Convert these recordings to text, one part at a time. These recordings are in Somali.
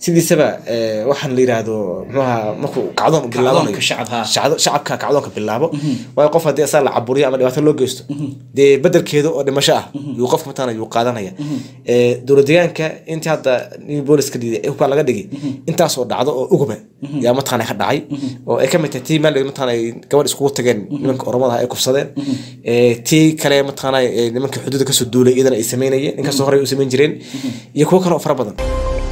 sidiisaba eh, waxaan la yiraahdo muxuaha markuu kacdoon u bilaabanayo shacab, ha. shacdo- shacabka kacdoonka bilaabo waayo qof haddii asaga la caburiyo ama dhibaato loo geysto dee bedelkeeda oo dhimasho ah yuu qofka mataqaana yuu qaadanaya Eh, dowlad deegaanka intii hadda new booliska dhigay hubkaa laga dhigay intaasoo dhacdo oo uguba yaa mataqaana ka dhacay oo ay ka mid tahay tii meel mataqaana ay gabadh iskugu tageen nimanka oromada ay kufsadeen Eh, tii kale mataqaana eh, nimanka xuduudda kasoo duulay iyadana ay sameynayeen inkastoo horey u samayn jireen iyo kuwo kale oo fara badan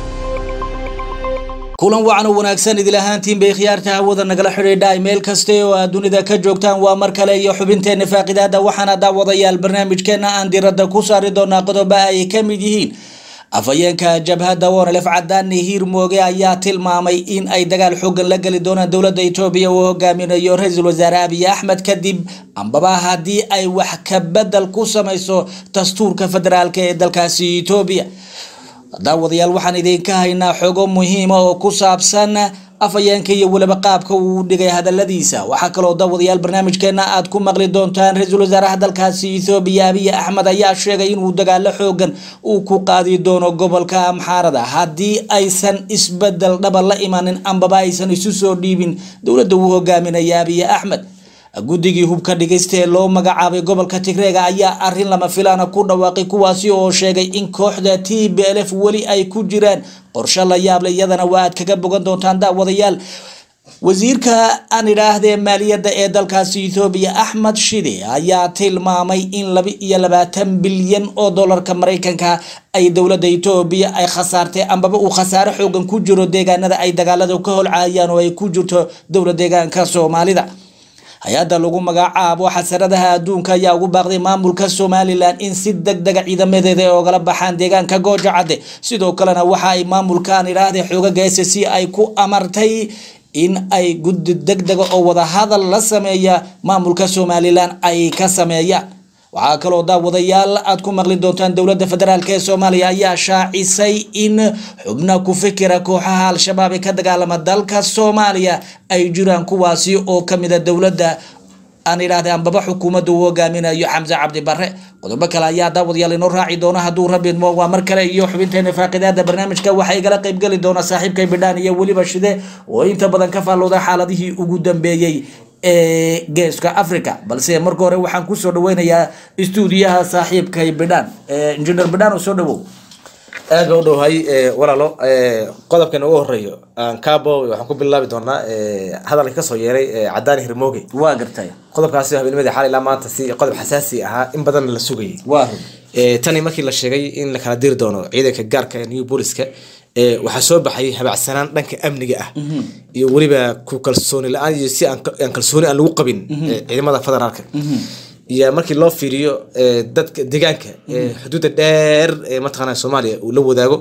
kulan wacan oo wanaagsan idil ahaantiin bay khiyaarta hawada nagala xidhiidhay meel kaste oo aad dunida ka joogtaan waa mar kale iyo xubinteena faaqidaada waxaana daawadayaal barnaamijkeena aan diradda ku saari doonaa qodobo ay ka mid yihiin afhayeenka jabhadda wonelef cadaani hiirmooge ayaa tilmaamay in ay dagaal xoogan la geli doonaan dowladda etoobiya uu hogaaminayo ra-iisul wasaare abiy axmed kadib ambaba haddii ay wax ka bedel ku samayso dastuurka federaalk ee dalkaasi etoobiya daawadayaal waxaan idinka haynaa xogo muhiima oo ku saabsan afhayeenka iyo weliba qaabka uu dhigay hadaladiisa waxaa kaloo daawadayaal barnaamijkeena aad ku maqli doontaan ra-iisul wasaaraha dalkaasi ethoobiya abiy axmed ayaa sheegay inuu dagaalo xoogan uu ku qaadi doono gobolka amxaarada haddii aysan isbedel dhaba la imanin ambaba aysan isu soo dhiibin dowladda uu hogaaminaya abiy axmed guddigii hubka dhigaysta ee loo magacaabay gobolka tigreega ayaa arin lama filaana ku dhawaaqay kuwaasi oo sheegay in kooxda t b l f weli ay ku jiraan qorshe la yaable iyadana waa aad kaga bogan doontaan daawadayaal wasiirka aan idhaahdee maaliyadda ee dalkaasi ethoobiya axmed shide ayaa tilmaamay in laba iyo labaatan bilyan oo dolarka maraykanka ay dowladda etoobiya ay khasaartay ambaba uu khasaare xoogan ku jiro deegaanada ay dagaalada ka holcaayaan oo ay ku jirto dowlad deegaanka soomaalida hay-adda lagu magacaabo xasaradaha adduunka ayaa ugu baaqday maamulka somalilan in si deg dega ciidamadeeda ay ogala baxaan deegaanka gooja cadde sidoo kalena waxa ay maamulkan idhaahday xoogaga s c ay ku amartay in ay guddi deg dega oo wadahadal la sameeya maamulka somalilan ay ka sameeyaan waxaa kaloo daawadayaal aad ku maqli doontaan dowladda federaalk ee soomaaliya ayaa shaacisay in xubna ku fikira kooxaha al-shabaab ee ka dagaalama dalka soomaaliya ay jiraan kuwaasi oo kamida dowladda aan idhaahday ambaba xukuumadda uu hogaaminayo xamse cabdi bare qodobo kale ayaa daawadayaal inoo raaci doona hadduu rabbi idmo waa mar kale iyo xubinteena faaqidaada barnaamijka waxaa igala qaybgeli doona saaxiibkay bidhaan iyo weliba shide oo inta badan ka faallooda xaaladihii ugu dambeeyey ee geeska africa balse marka hore waxaan kusoo dhaweynayaa istuudiyaha saaxiibkay bidhaan injineer bidhaan oo soo dhawow aad baa u dhowhay eh, walaalo eh, qodobkan ugu horeeyo aan kaabo waxaan ku bilaabi doonaa eh, hadalka kasoo yeeray eh, cadaani hirmooge waa gartay qodobkaasi habeenimada xalay ilaa maanta si qodob xasaasi ahaa in badan la sugayay waa run Eh, tani markii la sheegay in la kala diri doono ciidanka gaarka ee new booliska eh, waxaa soo baxay habacsanaan dhanka amniga ah iyo weliba ku kalsooni la-aan iyo si aan ka- aan kalsooni aan lagu qabin eh, ciidamada federaalka iyo markii loo fiiriyo eh, dadka deegaanka eh, xuduudda dheer ee mataqaana soomaaliya uu la wadaago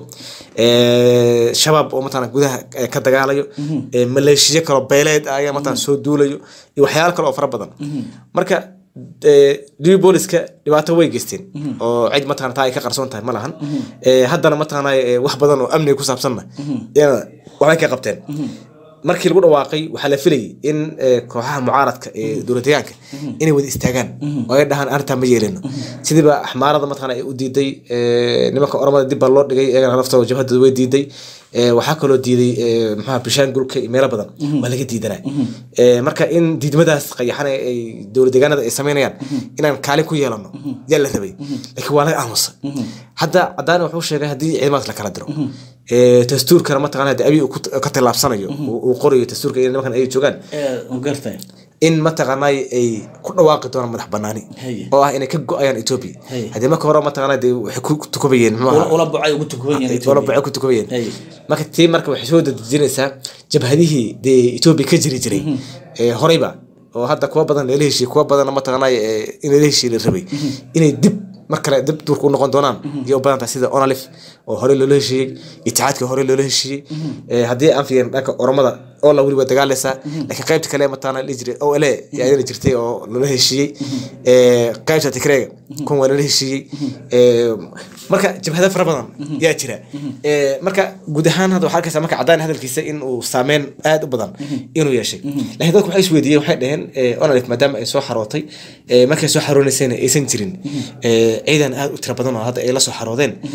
eh, shabaab oo mataqaana gudaha eh, ka dagaalayo eh, maleeshiyo kaloo beeleed ah ayaa mataqaana soo duulayo iyo waxyaalo kale oo fara badan marka eh, new booliska dhibaato way geysteen oo cid mataqana taa ay ka qarsoon tahay ma lahan Eh, haddana mataqana eh, wax badan oo amniga ku saabsanna iyana waxbay ka qabteen markii lagu dhawaaqay waxaa la filayay in eh, kooxaha mucaaradka ee dowlad deegaanka inay wada istaagaan oo ay dhahaan arrintaa ma yeelino sidiiba axmaarada mataqana ay u diiday eh, nimanka oromada dib baa loo dhigay iyagana laftooda jabhadooda way diiday Eh, waxaa kaloo diiday eh, maxaa bishaangulka iyo meelo badan waa laga diidanaa Eh, marka in diidmadaas qayaxan ee ay dowlad deegaanada ay sameynayaan inaan kaalin ku yeelano yaa la rabay laakiin waa laga aamusa hadda cadaani wuxuu sheegay haddii ciidamadaas la kala diro Eh, dastuurkana mataqana hadii abiy uu ku- ka tallaabsanayo uu uu qorayo dastuurka in nimankan ay joogaan gartay in mataqaanay ay ku dhawaaqi doonaan madax banaani Haye. oo ah inay ka go-ayaan etoobiya Haye. haddii marka hore mataqaana dee waxay ku tukubayeen muxuu ahaa ula bucay ugu tukuban yahay wala bacay ku tukubayeen Haye. marka tii marka waxay soo dadejinaysaa jabhadihii dee etoobiya ka jiri jiray ee horeyba oo hadda kuwa badan lala heshiiyey kuwa badanna mataqaanay ee in lala heshiiye la rabay inay dib mar kale dib duurka u noqon doonaan iyo u badan tahay sida onalif oo hore loola heshiiyey itixaadka hore loola heshiiyey Eh, haddii aan fiirin dhanka oromada oo la weliba dagaalaysaa laakiin qaybta kale mataqaana la jiray o le yaa iyadana jirtay oo loola heshiiyey Eh, qaybta tikreega kun waa loola heshiiyey Eh, marka jabhado fara badan yaa jira Eh, marka guud ahaan hadda waxaa arkaysaa marka cadaan hadalkiisa in uu saameyn aad u badan inuu yeeshay laakiin dadku waxay isweydiiyeen waxay dhaheen eh, onalif maadaama ay soo xarootay eh, markay soo xaroonaysayna aysan jirin eh, ciidan aad u tira badan oo hadda ay la soo xaroodeen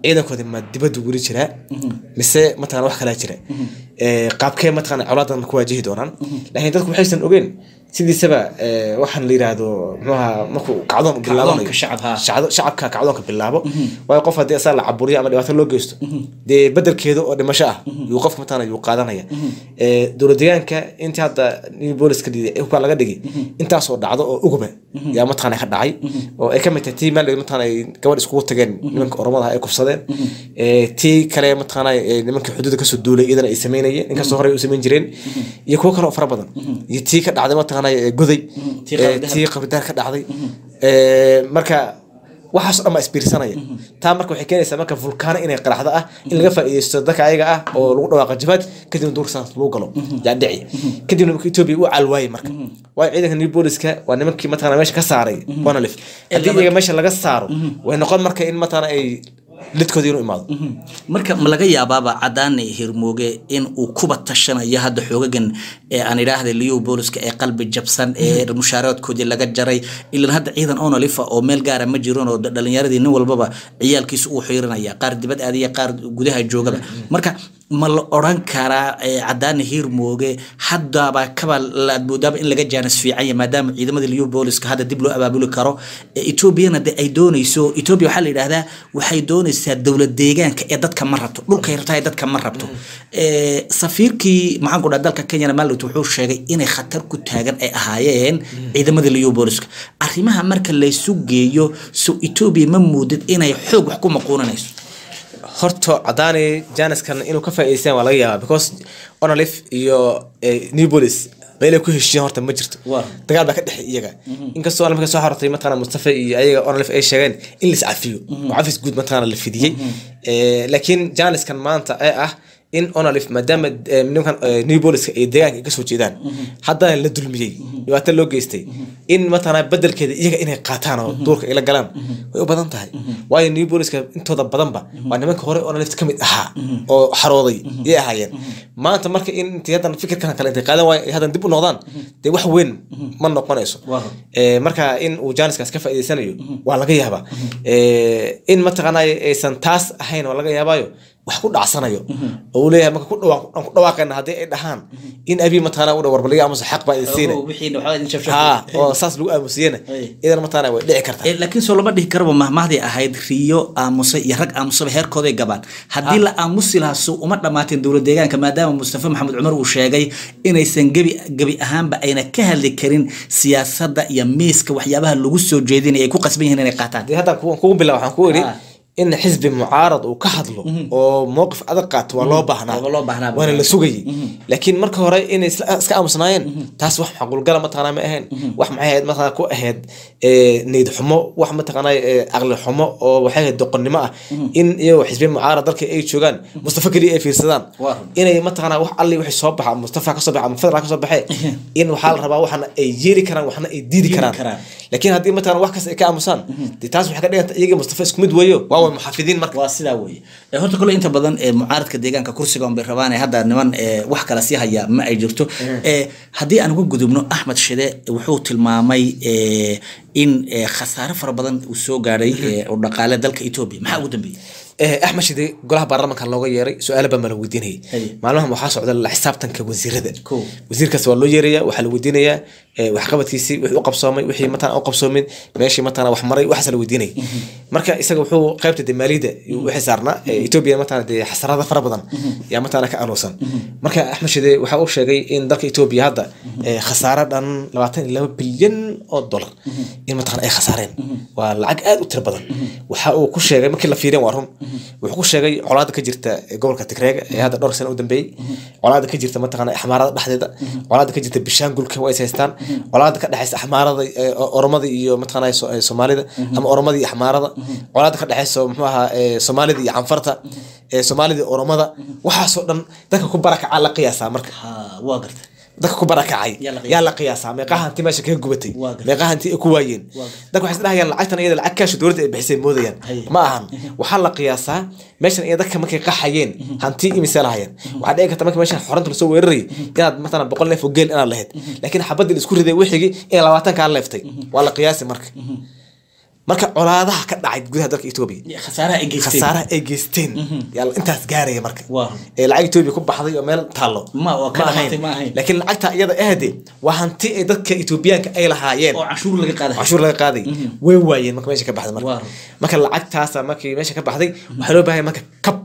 ciidankoodi ma dibadda weli jiraa mise mataqana wax kalaa jira Eh, qaabkee mataqana colaadan ku waajihi doonaan laakiin dadku waxaysan ogeyn sidiisaba eh, waxaan la yiraahdo muxuaha markuu kacdoon u bilaabanayo Kacdoonka shacab, ha. shacdo- shacabka kacdoonka bilaabo waayo qof haddii asaa la caburiyo ama dhibaato loo geysto dee bedelkeeda oo dhimasho ah yuu qofka mataqana yuu qaadanaya Eh, dowlad deegaanka intii hadda new booliska dhiiday hubkaan laga dhigay intaasoo dhacdo oo uguba yaa mataqana ka dhacay oo ay ka mid tahay tii meel mataqana ay gabadh iskugu tageen nimanka oromada ah ay kufsadeen Eh, tii kale mataqana eh, nimanka xuduudda kasoo duulay iyadana ay sameynayeen inkastoo horey u samayn jireen iyo kuwo kale oo fara badan iyo tii ka dhacday mataqana eh, goday Tii Eh, qabri dahab. tii qabridaar ka dhacday Eh, marka waxaas oo dhan baa isbiirsanaya taa marka waxay keenaysaa marka vulkaano inay qaraxdo ah in laga faa'iideysto dadka ayaga ah oo lagu dhawaaqa jabaad kadibna duurka saas lagu galo yaa dhici kadibna marka etoobiya u calwaayey marka waayo ciidanka new booliska waa nimankii mataqana meesha ka saaray bonalif haddii iyaga meesha laga saaro way noqon marka in mataqana ay lidkooda inuu imaado marka ma laga yaabaaba cadaane hirmooge in uu kuba tashanayo hadda xoogagan ee aan idhaahda liyo booliska ee qalbi jabsan ee mushaaraadkoodii laga jaray ilan hadda ciidan onalifa oo meel gaara ma jiran oo dhalinyaradii nin walbaba ciyaalkiisa uu xiirinaya qaar dibad aadiya qaar gudaha joogaba marka ma la oran karaa eh, cadaane hirmooge haddaba kaba laad moodaaba in laga jaanis fiicanya maadaama ciidamada liyo booliska hadda dib loo abaabuli karo Eh, etoobiyana de ay dooneyso etoobiya waxaa la yidhahdaa waxay dooneysaa dowlad deegaanka ee dadka ma rabto dhulkay rabtaa ee dadka ma rabto Eh, safiirkii maxaan ku dhaha dalka kenyana maalit wuxuu sheegay inay khatar ku taagan ay ahaayeen ciidamada liyo booliska arrimaha marka laysu geeyo so etoobiya ma moodid inay xoog wax ku maquunanayso horta cadaani janiskan inuu ka faa'iideystaan waa laga yaabaa because onalif iyo eh, new bolis meelay ku heshiiyeen horta ma jirto Waa. dagaal baa ka dhexay iyaga inkastoo onalif ka soo xortay mataqana mustafa iyo ayaga onalif ay sheegeen in lis cafiyo oo cafis guud mataqana la fidiyey Eh, laakiin janiskan maanta ee ah in onalif maadaama eh, nimankan eh, new boliska ay deegaanka ay kasoo jeedaan haddana la dulmiyey dhibaato loo geystay in mataqana bedelkeeda iyaga inay qaataan oo duurka ay la galaan way u badan tahay waayo new boliska intooda badanba waa nimanka hore onalif ka mid ahaa oo xarooday yay ahaayeen maanta marka in intii haddan fikirkan kale intay qaadan waayo ay haddan dib u noqdaan dee wax weyn ma noqonayso Waa. Eh, marka in uu jaaniskaas ka faa'iideysanayo waa laga yaabaa Eh, in mataqaana aysan taas ahayn waa laga yaabaayo wax ku dhacsanayo oo uu leeyahay marka ku dhawaaq- aan ku dhawaaqayna haddii ay dhahaan in abi mataqaana u dhawarbaliga amase xaq baa idin siina wixiina waxbaa idin shabshab ha oo saas lagu aamusiyena Ay. idan mataqaana way dhici kartaa Eh, laakiin soo lama dhihi karaba mahmahday ahayd riyo aamusay iyo rag aamusaba heerkooday gabaan haddii la aamusi lahaa suu uma dhammaateen dowlad deegaanka maadaama mustafa maxamed cumar uu sheegay inaysan gebi gebi ahaanba ayna ka hadli karin siyaasadda iyo miiska waxyaabaha lagu soo jeedinaya ay ku qasban yihiin inay qaataan dee hadda ku- kugu bilaa waxaan ku idhi Ah. in xisbi mucaarad uu ka hadlo oo mowqif adag qaato waa loo baahnaa Waa loo baahnaa. waana la sugayay laakiin marka hore inay isla- iska aamusnaayeen taas wax macquulgala mataqana ma ahayn wax maxay ahayd mataqana ku ahayd eh, niyad xumo wax mataqana eh, caqli xumo oo waxay ahayd doqonnimo ah in iyagoo xisbi mucaarad dalka ay joogaan mustafa keliya ay fiirsadaan Waa. inay mataqana wax alli wixii soo baxa mustafa ka soo baxa ama federal ka soo baxee in waxaa la rabaa waxna ay yeeli karaan waxna ay diidi karaan karaan. laakiin haddii mataqana wax kasta ay ka aamusaan dee taas waxay ka dhiganta iyagii mustafa isku mid weeyo waa way muxaafidiin marka waa sidaa weeye Eh, horta kole inta badan ee mucaaradka deegaanka kursiga unbay rabaan ee hadda niman ee wax kala sii haya ma ay jirto Eh, haddii aan uga gudubno axmed shide wuxuu tilmaamay eh, in eh, khasaare fara badan uu soo gaadhay eh, oo dhaqaale dalka etoobiya maxaa ugu dambeeyey Eh, axmed shide golaha baarlamaanka looga yeeray su-aalo baa ma la weydiinayay Haye. maalmahan waxaa socda la xisaabtanka wasiirada Kow. wasiirkaas waa loo yeeraya waxaa la weydiinayaa eh, waxqabadkiisii wixii u qabsoomay wixii matana u qabsoomin meeshii matana wax maray waxaas la weydiinaya marka isaga wuxuu qaybta de maaliyadda wixii saarnaa eh, etoobiya matana dee xasarada fara badan yaa matana ka anuusan marka axmed shide waxa uu sheegay in dalka etoobiya hadda eh, khasaaro dhan labaatan iyo laba bilyan oo dolar in mataqana ay khasaareen waa lacag aad u tiro badan waxa uu ku sheegay markii la fiiriyeen waa run wuxuu ku sheegay colaada ka jirta gobolka tigreega ee hadda dhowr sano u dambeeyey colaada ka jirta mataqana axmaarada dhexdeeda colaada ka jirta bishaangulka way is haystaan colaada ka dhexeysa axmaarada eh, oromada iyo mataqana so- eh, soomaalida ama oromada iyo axmaarada colaada ka dhexeysa muxuu ahaa eh, soomaalida iyo canfarta eh, soomaalida iyo oromada waxaasoo dhan dadka ku barakacaa la qiyaasaa marka ha waa garta dadka ku barakacay Yaa la qiyaasa. yaa la qiyaasaa meeqaa hanti meesha kaga gubatay Waa gartay. meeqaa hanti ay ku waayeen Waa gartay. dadka waxay isdhahayaan lacagtan iyada lacag kaasha dowladda ay bixisay moodayaan Haye. ma ahan waxaa la qiyaasaa meeshan iyo dadka markay qaxayeen hanti imise lahayeen waxaa dhici karta marka meeshan xoranta lasoo weerarayay inaad matala boqol neef oo geel inaad lahayd laakiin xabadii la isku riday wixigii in labaatan kaa leeftay waa la qiyaasi marka marka colaadaha ka dhacay gudaha dalka etoobiya khasaaraha ay geysteen khasaaraha ay geysteen yaa intaas gaaraya marka Waa. ee lacag etoobiya ku baxday oo meel taallo Ma, oo ka dhamaatay ma ahayn. laakiin lacagta iyada ahde waa hanti ay dadka etoobiyaanka ay lahaayeen oo cashuur laga qaaday cashuur laga qaaday way waayeen marka meesha ka baxday marka Waa. marka lacagtaasa markii meesha ka baxday waxaa loo baahay marka kab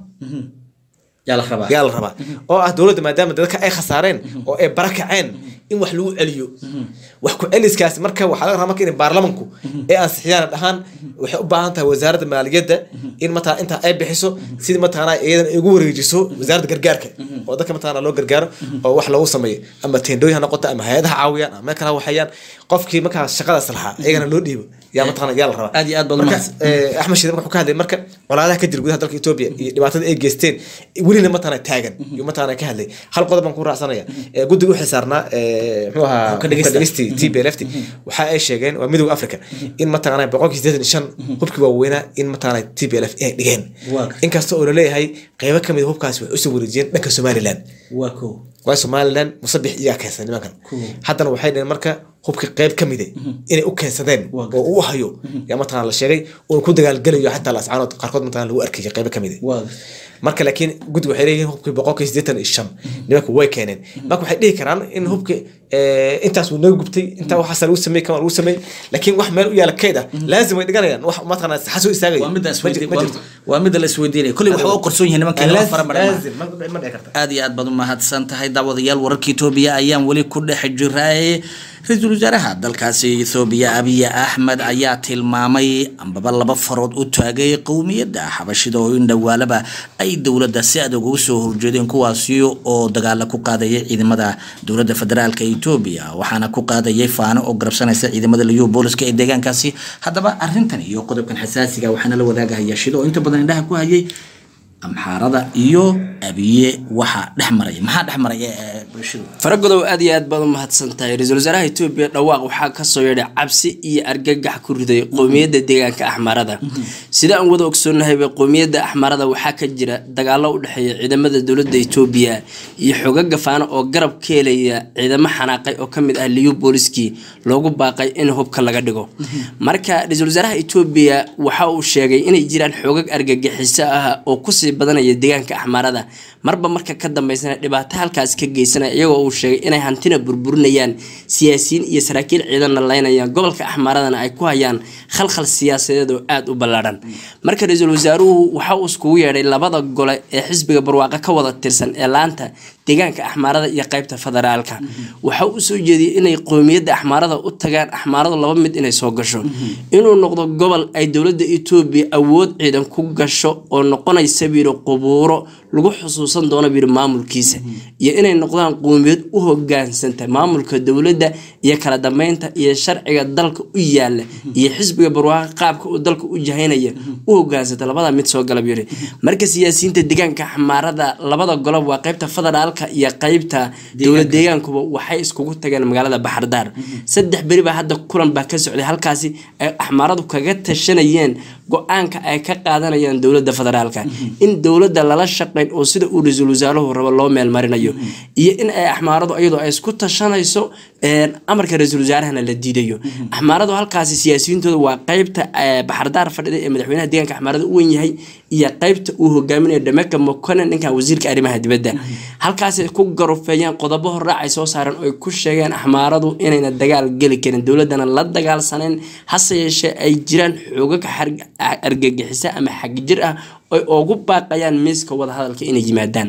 yaa la rabaa yaa la rabaa oo ah dowladda maadaama dadka ay khasaareen oo ay barakaceen in wax lagu celiyo wax ku celiskaasi marka waxaa laga rabaa marka in baarlamanku ay ansixiyaan dhahaan waxay u baahan tahay wasaaradda maaliyadda in mataa intaa ay bixiso sidii mataqaana iyadan ay ugu wareejiso wasaaradda gargaarka oo dadka mataqaana loo gargaaro oo wax loogu sameeyo ama teendooyin ha noqoto ama hay-adaha caawiyaan ama meel kale ha waxayaan qofkii markaa shaqadaas lahaa iyagana loo dhiibo yaa mataqaana yaa la rabaa Aad iyo aad baad Marka, umahadsan. eh, axmed shiide marka wuxuu ka hadlay marka colaadaha ka jira gudaha dalka etoobiya iyo dhibaatada ay geysteen welina mataqaana taagan iyo mataqaana ka hadlay hal qodob baan ku raacsanaya Eh, guddiga u xilsaarnaa eh, muxuu ahaa Ka dhageysta. dhegeysti t b lft waxa ay sheegeen waa midowga africa in mataqaana boqolkii sideetan iyo shan hubkii waaweynaa in mataqaana t b l f ay dhigeen Waa. inkasta oo laleeyahay qeybo ka mid a hubkaasi waxay usoo wareejiyeen dhanka somaliland waa ko waa somaliland musabix iyaa keensaday nimankan haddana waxay dhaheen marka hubka qeyb ka mide inay u keensadeen Waa oo uu hayo yaa mataqana la sheegay uuna ku dagaalgelayo xataa lascaanood qaarkood mataqana lagu arkaya qeybo ka mide waa marka laakiin guddi waxay leeyihiin hubkii boqolkii siddeetan iyo shan nimanku way keeneen marka waxay dhihi karaan in hubki eh, intaas wuu naga gubtay intaa waxaasa lagu sameey kama lagu sameey laakiin wax meel u yaala keyd ah laazim way dhiganayaan wax mataqana xasoo istaagaya waa midda Ma jir- ma jirto. waa midda la isweydiinaya kolley waxba u qarsoon yihiin nimanka lama fara marin maaha. Laazim, ma- ma dhici karta aad iyo aad baad u mahadsan tahay daawadayaal wararka etoobiya ayaan weli ku dhex jiraaye ra-iisul wasaaraha dalkaasi ethoobiya abiy axmed ayaa tilmaamay ambaba laba farood u taagay qowmiyadda xabashida oo in dhowaalaba ay dowladda si adag uga soo horjeedeen kuwaasi oo dagaala ku qaadayay ciidamada dowladda federaalka etoobiya waxaana ku qaadayay faano oo garabsanaysa ciidamada liyu booliska ee deegaankaasi haddaba arrintan iyo qodobkan xasaasiga waxaana la wadaagahaya shida oo inta badan indhaha ku hayay amxaarada iyo abiye waxa dhex maraya maxaa dhex maraya ee bulshadu faragodow aad iyo aad baad u mahadsan tahay ra-iisul wasaaraha etoobiya dhawaaq waxaa kasoo yeedhay cabsi iyo argagax ku riday qowmiyadda deegaanka axmarada sida aan wada ogsoonnahayba qowmiyadda axmarada waxaa ka jira dagaalo u dhexeeya ciidamada dowladda etoobiya iyo xoga gafaano oo garab ka helaya ciidamo xanaaqay oo kamid ah liyu booliskii loogu baaqay in hubka laga dhigo marka ra-iisul wasaaraha etoobiya waxa uu sheegay inay jiraan xoogag argagixiso ah oo kusii badanaya deegaanka axmarada marba marka ka dambeysana dhibaato halkaas ka geysanaya iyagoo uu sheegay inay hantina burburinayaan siyaasiyiin iyo saraakiil ciidanna laynayaan gobolka axmaradana ay ku hayaan khalkhal siyaasadeed oo aada u ballaadhan marka ra-iisul wasaaruhu waxa uu iskugu yeedhay labada gole ee xisbiga barwaaqo ka wada tirsan ee laanta deegaanka axmaarada iyo qeybta federaalka waxa uu soo jeediyey inay qowmiyadda axmaarada u tagaan axmaaradu laba mid inay soo gasho inuu noqdo gobol ay dowladda etoobiya awood ciidan ku gasho oo noqonaysa biiro qubuuro lagu xusuusan doono biiro maamulkiisa iyo inay noqdaan qowmiyad u hogaansanta maamulka dowladda iyo kala dambeynta iyo sharciga dalka u yaala iyo xisbiga barwaaqo qaabka uu dalka u jahaynaya u hogaansanta labada mid soo galab yiri marka siyaasiyiinta deegaanka axmaarada labada golob waa qeybta federaalka iyo qeybta dowlad deegaankuba waxay iskugu tageen magaalada baxardaar saddex beri baa hadda kulan baa ka socday halkaasi ay axmaaradu kaga tashanayeen go-aanka ay ka qaadanayaan dowladda federaalka in dowladda lala shaqeyn oo sida uu ra-iisul wasaaruhu rabo loo meelmarinayo iyo in ay axmaaradu iyadoo ay isku tashanayso amarka ra-iisul wasaarahana la diidayo axmaaradu halkaasi siyaasiyiintooda waa qeybta baxardaar fadhida ee madaxweynaha deegaanka axmaarada u wenyahay iyo qeybta uu hogaaminayo dhameka mokonen ninkan wasiirka arrimaha dibadda halkaasay ku garufeeyeen qodobo horraac ay soo saareen oo ay ku sheegeen axmaaradu inayna dagaal geli karin dowladana la dagaalsaneen hase yeeshee ay jiraan xoogag argagixisa ama xagjir ah oy ugu baaqayaan miiska wadahadalka inay yimaadaan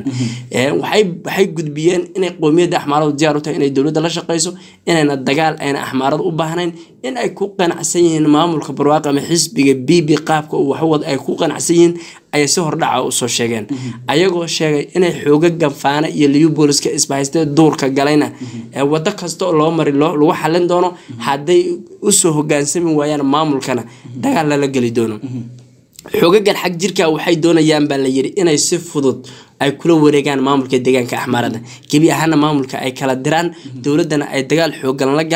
waxay gudbiyeen inay qowmiyadda axmaaradu diyaar u tahay inay dowladda la shaqeyso inayna dagaal ayna axmaaradu u baahnayn in ay ku qanacsan yihiin maamulka barwaaqo ama xisbiga bibi qaabka uu waxwad ay ku qanacsan yihiin ayay si hordhaca usoo sheegeen ayagoo sheegay inay xooga gafaana iyo liyu booliska isbahaystee duurka galayna wado kasta oo loo mari lagu xalin doono hadday usoo hogaansami waayaan maamulkana dagaal lala geli doono xoogagan xag jirka waxay doonayaan baa la yiri inay si fudud ay kula wareegaan maamulka deegaanka axmaarada gebi ahaana maamulka ay kala diraan dowladana ay dagaal xoogan la galaan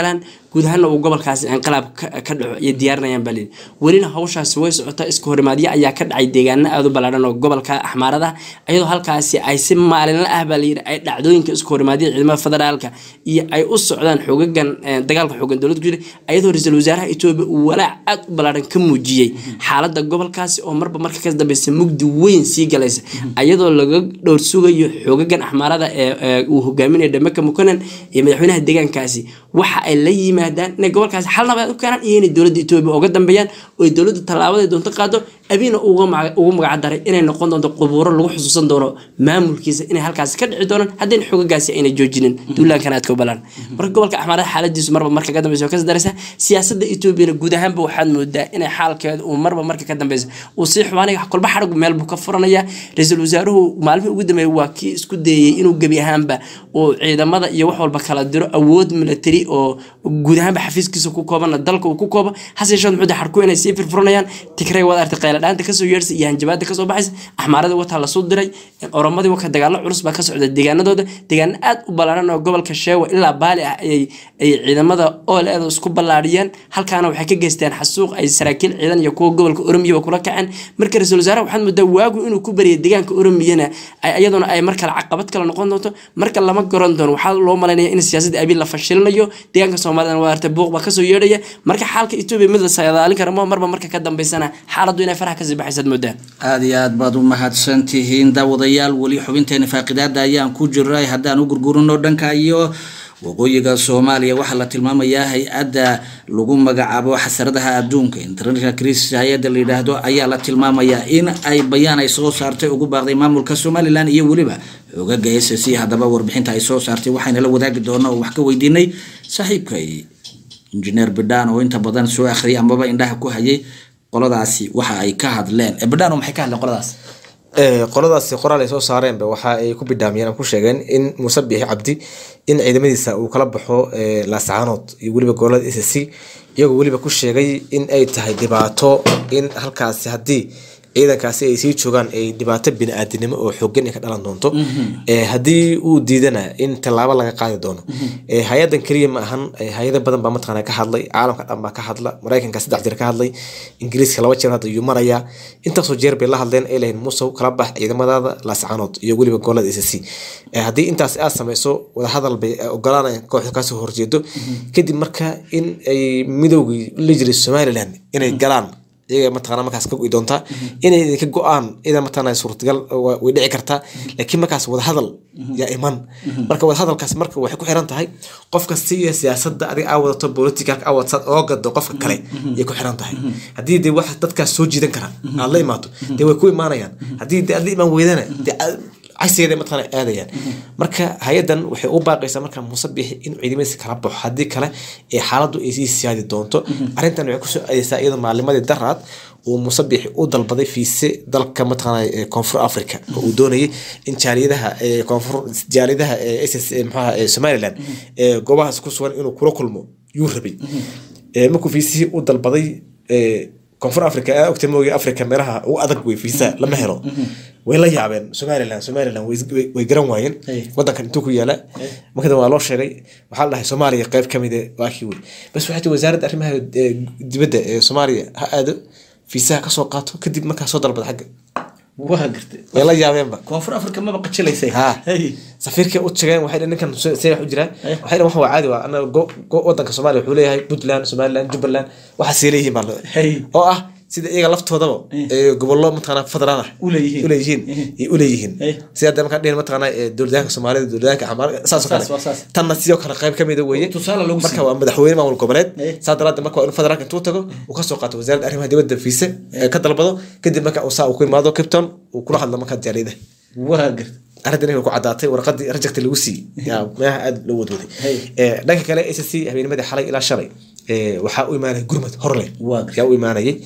guud ahaana uu gobolkaasi inqilaab ka ka dhaco iyo diyaarinayaan baa layidhi welina hawshaasi way socotaa iska horimaadyo ayaa ka dhacay deegaano aada u ballaadhan oo gobolka axmaarada iyadoo halkaasi ay si maalinla ah baa layidhi ay dhacdooyinka isku horimaadyo ciidamada federaalka iyo ay u socdaan xoogagan eh, dagaalka xoogan dowladda ku jira iyadoo ra-iisul wasaaraha etoobiya uu walaac aad u ballaadhan ka muujiyey xaaladda gobolkaasi oo marba marka ka dambeysa mugdi weyn sii galaysa iyadoo laga dhowr sugayo xoogagan axmaarada ee ee uu hogaaminayo dhameka mukanan iyo madaxweynaha deegaankaasi waxa ay la yimaadaan inay gobolkaasi xal nabadeed u keenaan iyo inay dowladda etoobiya uga dambeeyaan oo ay dowladda tallaabaday doonto qaado abiina uga maga- ugu magac daray inay noqon doonto qubuuro lagu xusuusan doono maamulkiisa inay halkaasi ka dhici doonaan haddayna xoogagaasi ayna joojinin duulaankan aadka u balaan marka gobolka axmaarada xaaladiisu marba marka ka dambeysa oo kasii daraysa siyaasadda etoobiyana guud ahaanba waxaad moodaa inay xaalkeeda uu marba marka ka dambeysa uu sii xubaanaya kolba xadhigu meel buu ka furanaya ra-iisul wasaaruhu maalmihii ugu dambeeyay waa kii isku dayey inuu gebi ahaanba uu ciidamada iyo wax walba kala diro awood military oo guud ahaanba xafiiskiisa ku koobana dalka uu ku koobo hase yeeshee muxuu xarku inay sii firfuranayaan tigray waad artay qayla dhaanta kasoo yeersa iyo hanjabaada kasoo baxaysa axmaarada wataa lasoo diray oromadii waka dagaalo culus baa ka socda deegaanadooda deegaano aad u ballaaran oo gobolka sheewa ilaa baali ah ayay ay ciidamada ooleeda isku ballaariyeen halkaana waxay ka geysteen xasuuq ay saraakiil ciidan iyo kuwa gobolka oromiyaba kula kaceen marka ra-iisul wasaaraha waxaad moodaa waagu inuu ku bariyay deegaanka oromiyana ay iyaduna ay mar kale caqabad kale noqon doonto marka lama garan doono waxaa loo malaynaya in siyaasadda abiil la fashilinayo deegaanka soomaalidana waa artay buuq baa kasoo yeedhaya marka xaalka etoobiya mid la saadaalin kara ma marba marka ka dambeysana xaaladdu inay faraha kasii baxaysaad moodaa aada iyo aad baad u mahadsan tihiin daawadayaal weli xubinteena faaqidaada ayaan ku jiray haddaan u gurgurino dhanka iyo waqooyiga soomaaliya waxaa la tilmaamayaa hay-adda lagu magacaabo xasaradaha adduunka international crisis hay-adda la yidhaahdo ayaa la tilmaamayaa in ay bayaan ay soo saartay ugu baaqday maamulka somalilan iyo weliba xoogaga s c haddaba warbixinta ay soo saartay waxayna la wadaagi doonaa oo wax ka weydiinay saaxiibkay injineer bidhaan oo inta badan soo akhriyay amaba indhaha ku hayay qoladaasi waxa ay ka hadleen Eh, bidhaan oo maxay ka hadleen qoladaas Ee, qoladaasi qoraal ay soo saareenba waxa ay ku bidhaamiyeen ama ku sheegeen in muuse biixi cabdi in ciidamadiisa uu kala baxo ee, laascaanood iyo weliba gobolada s c iyagoo weliba ku sheegay in ay tahay dhibaato in halkaasi haddii ciidankaasi ay sii joogaan ay dhibaato bini-aadinimo oo xoogan ay ka dhalan doonto Ee, haddii uu diidana in tallaabo laga qaadi doono Ee, hay-adan keliya ma ahan ee, hay-ado badan baa mataqaana ka hadlay caalamka dhan baa ka hadla maraykanka saddex jeer ka hadlay ingiriiska laba jeer hadda yuu marayaa intaasoo jeer bay la hadleen ay lahayn musow kala bax ciidamadaada laascaanood iyo weliba gobolada s c haddii intaas aad sameyso wadahadal bay eh, ogolaanayaan kooxda kaasoo horjeedo kadib marka in ay midoogii la jiray somaliland inay galaan iyaga mataqana markaas ka go'i doontaa inay idinka go-aan ida mataqana suurtagal wa- way dhici kartaa laakiin markaas wadahadal yaa iman marka wadahadalkaas marka waxay ku xiran tahay qof kasta iyo siyaasadda adiga aa wadato politicalka aa wadsaad oo gado qofka kale yay ku xiran tahay haddii dee wax dadkaas soo jiidan kara aad la imaato dee way ku imaanayaan haddii dee aad la imaan weydana dee aad- cagsigeeda mataqana aadayaan marka hay-adan waxay u baaqaysaa marka muuse biixi inuu ciidamadiisa kala baxo haddii kale ee xaaladdu ay sii siyaadi doonto arrintan waxay kusoo aadeysaa iyadoo maalimadii daraad uu muuse biixi u dalbaday fiise dalka mataqana ee koonfur africa oo uu doonayay in jaaliyadaha ee koonfur jaaliyadaha ee ss maxaha ee somaliland ee goobahaas ku sugan inuu kula kulmo yuu rabay Ee, markuu fiisihii u dalbaday ee, koonfur africa aa ogta mooga africa meelaha ugu adag wey fiisa lama helo way la yaabeen somaliland somaliland way is- way- way garan waayeen Hey. wadankan intuu ku yaala marka dambe waa loo sheegay waxaa la dhahay soomaaliya qayb ka mid eh, waa kii wey bas waxay tii wasaaradda arrimaha eh, dibadda ee soomaaliya ha aado fiisaha kasoo qaato kadib markaa soo dalbada xagga waa gartay way la yaabeenba koonfur africa maba qajilaysay ha Hey. safiirkay u tageen waxay dhaheen ninkan se- see wax u jiraa waxay dhaheen wax waa caadi waa anaga go- go- wadanka soomaaliya wuxuu leeyahay puntland somaliland jubbaland waxaasay leeyihiin baa la- Hey. oo ah sida iyaga laftoodaba ee gobollo mataqana federal ah U leeyihiin. uleeyihiin iyo uleeyihiin Hey. sida hadda markaa dhihin mataqana ee dowladaanka soomaalida dowladaanka xamaar saasoo kale Saas waa saas. tanna sidoo kale qayb kamida weeye Tusaale lagu marka siiyo. waa madaxweyne maamul goboleed Hey. saa daraaddeed marka waa inuu federaalka intuu tago uu kasoo qaato wasaaradda arrimaha dibadda fiise ee ka dalbado kadib marka uu saa uu ku imaado capton uu kula hadlo markaa jaaliyadaha waa gartay arrintan inay ku caddaatay warqadii rajagta lagu siiyey yaa meelaha aada loo wadwaday Hey. Ee, dhanka kale s c habeennimadii xalay ilaa shalay ee, waxaa u imaanaya gurmad horle Waa gartay. yaa u imaanayay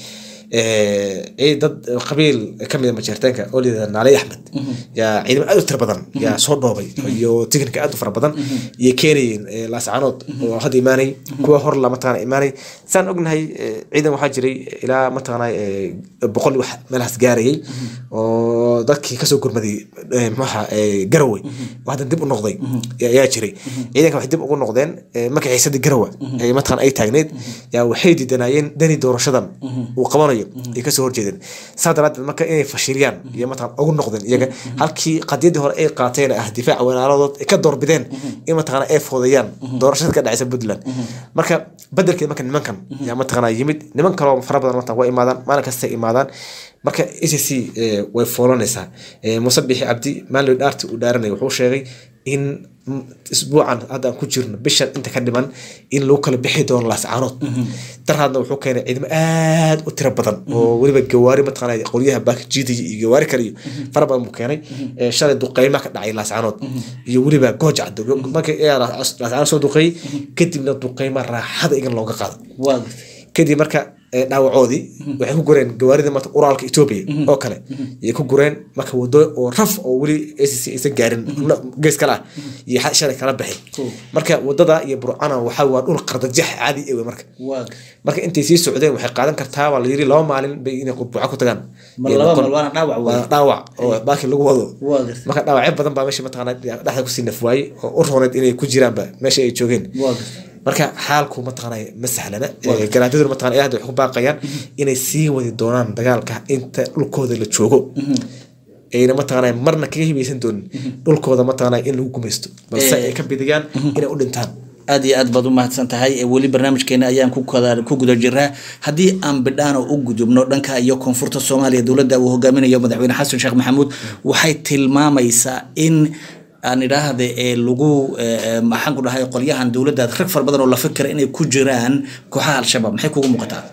ee dad qabiil kamid a majeerteenka oo layidhahda naaley axmed yaa ciidamo aad u tira badan yaa soo dhoobay iyo tiknika aad u fara badan iyo keenayeen ee, laascaanood oo hadda imaanay kuwa hor la mataqaana imaanay saan ognahay ee, ciidan waxaa jiray ilaa mataqaana ee, boqol wax meelahaas gaarayay oo dadkii kasoo gurmaday ee, muxuaha ee, garowe oo hadda dib u noqday ayaa jiray ciidanka waxay dib ugu noqdeen ee, markii xiisadii garowe ee mataqaana ay taagneyd yaa waxay diidanayeen dani doorashadan uu qabanayo ay kasoo horjeedeen saa daraadeed marka inay fashiliyaan iyo mataqaan ugu noqdeen iyaga halkii qadiyadii hore ay qaateen ah difaaca walaaladood ay ka doorbideen in mataqaana ay foodayaan doorashada ka dhacaysa puntland marka bedelkeed marka nimankan yaa mataqaana yimid niman kaloo fara badan mataqan waa imaadaan maalin kasta imaadaan marka a c c way foolanaysaa Eh, muuse bixi cabdi maalin dhaarti uu dhaaranaya wuxuu sheegay in mm, isbuucan hadda aan ku jirno bishan inta ka dhiman in lagu kala bixi doono laascaanood daraadna wuxuu keenay ciidamo aad u tiro badan oo weliba gawaari mataqaana qolyaha baakajiidaya iyo gawaari kale iyo fara badan buu keenay Eh, shalay duqeyma ka dhacay laascaanood iyo weliba gooja caddo markii ayaa laas- laascaanood soo duqeeyey kadibna duqeyma raaxada igan looga qaado waa gartay kadib marka eh, dhaawacoodii waxay ku gureen gawaarida marka uraalka etoobiya oo kale ayay ku gureen marka wado oo raf oo weli acc aysan gaarin no- gees kale ah iyo xa- shalay kala baxay marka wadada iyo burcana waxaa waa dhul qardajax caadi ewe marka waa gartay marka intay sii socdeen waxay qaadan kartaa waa la yiri laba maalin bay inay qurbuca ku tagaan mar Iyo laba noqon- mal waana dhaawac wey waa dhaawac oo baaki lagu wado waa gartay marka dhaawacyo badan baa meesha mataqaana dhexda kusii nafwaayey oo u rooneed inay ku jiraanba meesha ay joogeen waa gartay marka xaalku mataqaana ma sahlana Eh, garaadaduna mataqana ilaa hadda waxay ku baaqayaan inay sii wadi doonaan dagaalka inta dhulkooda la joogo ayna mataqaana marna kaga hibaysan doonin dhulkooda mataqaana in lagu gumaysto balse ay ka bidiyaan inay u dhintaan aad iyo aad baad u mahadsan tahay Eh, weli barnaamijkeena ayaan ku kada- ku guda jiraa haddii aan bidhaano u gudubno dhanka iyo koonfurta soomaaliya dowladda uu hogaaminayo madaxweyne xasan sheekh maxamuud waxay tilmaamaysaa in aan idhaahda ee lagu eh, eh, maxaan ku dhahay qolyahan dowladda rag fara badan oo la fikira inay ku jiraan kooxaha al-shabaab maxay kugu muuqataa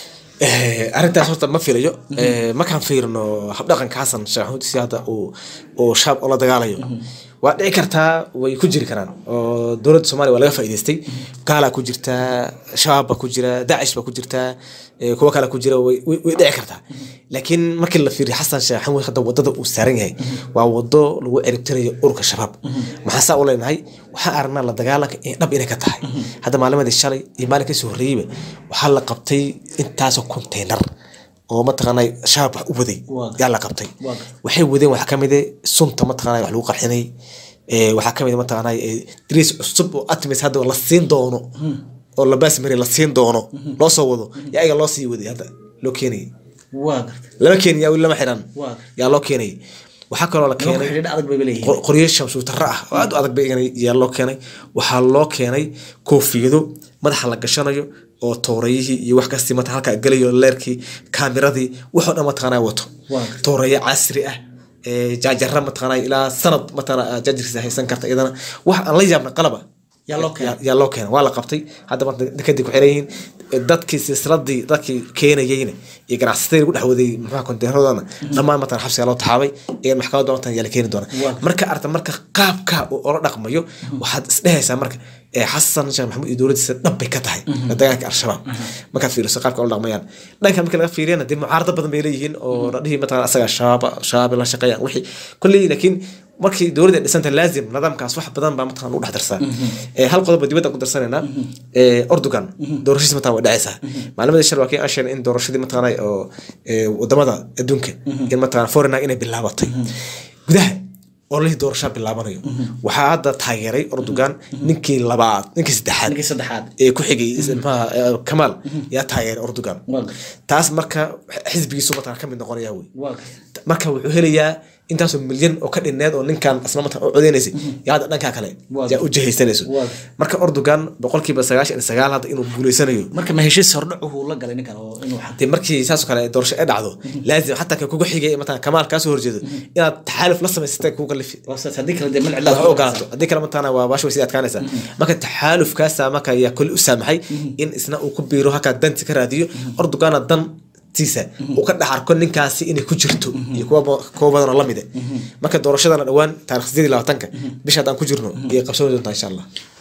Eh, arrintaas horta ma filayo Eh, markaan fiirino habdhaqanka xasan sheekh maxamuud si hadda uu uu shaab ula dagaalayo waa dhici kartaa way ku jiri karaan oo dowladda soomaaliya waa laga faa'iidaystay gaalaa ku jirta shabaab baa ku jira dacish baa ku jirta eh, kuwo kale ku jira way way- way dhici kartaa laakiin markii la fiiriyo xasan sheekh maxamuud hadda wadada uu saaran yahay waa wado lagu ciribtirayo ururka shabaab maxaa saa u leenahay waxaan aragnaa la dagaalanka in dhab inay ka tahay hadda maalimadii shalay iyo maalin kasoo horreeyeyba waxaa la qabtay intaasoo konteynar oo mataqaanay shabaab wax u waday Waa. yaa la qabtay Waa. waxay wadeen waxaa kamid ah sunta mataqaanay wax lagu qarxinay Eh, waxaa kamid ah mataqaanay eh, dariis cusub oo atmis hadda la siin doono oo la baasmari la siin doono loo soo wado yaa ayaga loo sii waday hadda loo keenayay waa gartay lama keenin yaa weli lama xiran Waa. yaa loo keenayay waxaa kaloo la nimanka keenay xidhiidh adag bay leeyihiin qor- qoryo shamsuutara ah oo aad u adag bay iganay yaa loo keenay waxaa loo keenay koofiyado madaxa la gashanayo oo toorayihii iyo wax kastii mata halkaa gelayo leerkii kaamiradii waxoo dhan mataqaanaa wato Waa. toorayo casri ah ee jaajara mataqaanaa ilaa sanad mataqaanaa jaajarkiisa haysan karta iyadana wax aan la yaabna qalaba Yaa loo keenay. yaa- yaa loo keenay waa la qabtay hadda marka kadib ku xiran yihiin dadkii silsiladii dadkii keenayeyna iyo ganacsatada lagu dhex waday muxuha konteynaradana dhammaan matan xabsiga loo taxaabay iyo maxkamadda matan yaa la keeni doona Waa. marka arta marka qaabka uu ola dhaqmayo waxaad isdhehaysaa marka ee xasan sheekh maxamuud iyo dowladdiisa dhab bay ka tahay la dagaalka al-shabaab markaad fiiriso qaabka ola dhaqmayaan dhanka marka laga fiiriyana dee mucaarado badan bay leeyihiin oo la dhihi mataqana asaga shabaab shabaab la shaqeeyaan wixii kolley laakiin markii dowladda dhisanta laazim nidaamkaas wax badan baa mataqana lagu dhex darsaa Eh, hal qodob baa dibadda ku darsanaynaa Eh, ordogan doorashadiis mataqana waa dhacaysaa maalimadii shal waa kii aan sheegnay in doorashadii mataqana oo eh, wadamada adduunka in mataqana foreigner inay bilaabatay gudaha oo lihii doorashaa bilaabanayo waxaa hadda taageeray ordogan ninkii labaad ninkii saddexaad ninkii saddexaad ee ku xigay maxaa eh, kamaal yaa taageeray ordogan waa gartay taas marka xisbigiisu mataqana ka mid noqonaya wey waa gartay marka wuxuu helayaa intaasoo milyan oo ka dhinneed oo ninkan asna matan u codeynaysay yaa hadda dhankaa kale Waa. yaa u jihaysanayso Waa. marka ordogan boqolkiiba sagaashan iyo sagaal hadda inuu guuleysanayo marka ma heshiis hordhacuhu la galay ninkan oo inuu xaq dee markii saasoo kale doorasho ay dhacdo laazim xataa ka kuga xigay matan kamaal kaasoo horjeedo inaad taxaaluf la samaysatay kugu kalifi waa saas haddii kale dee mil wax cidlaa u ogolaato haddii kale matana waa baasha way sii adkaanaysaa marka taxaalufkaasa marka ayaa koli u saamaxay in isna uu ku biiro halkaa danti ka raadiyo ordogana dan tiisa uu ka dhex arko ninkaasi inay ku jirto iyo kuwa ba- kuwa badan oo lamid ah marka doorashadana dhowaan taarikh sideed iyo labaatanka bisha haddaan ku jirno iyo qabsoomi doontaa insha allah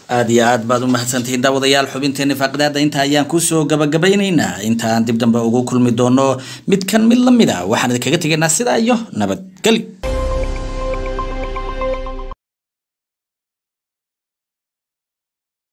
aad iyo aad baad u mahadsantihiin daawadayaal xubinteeni faaqidaada inta ayaan kusoo gabagabaynaynaa intaan dib dambe ugu kulmi doono mid kan mid la mid a waxaan idinkaga tegaynaa sidaa iyo nabadgelyo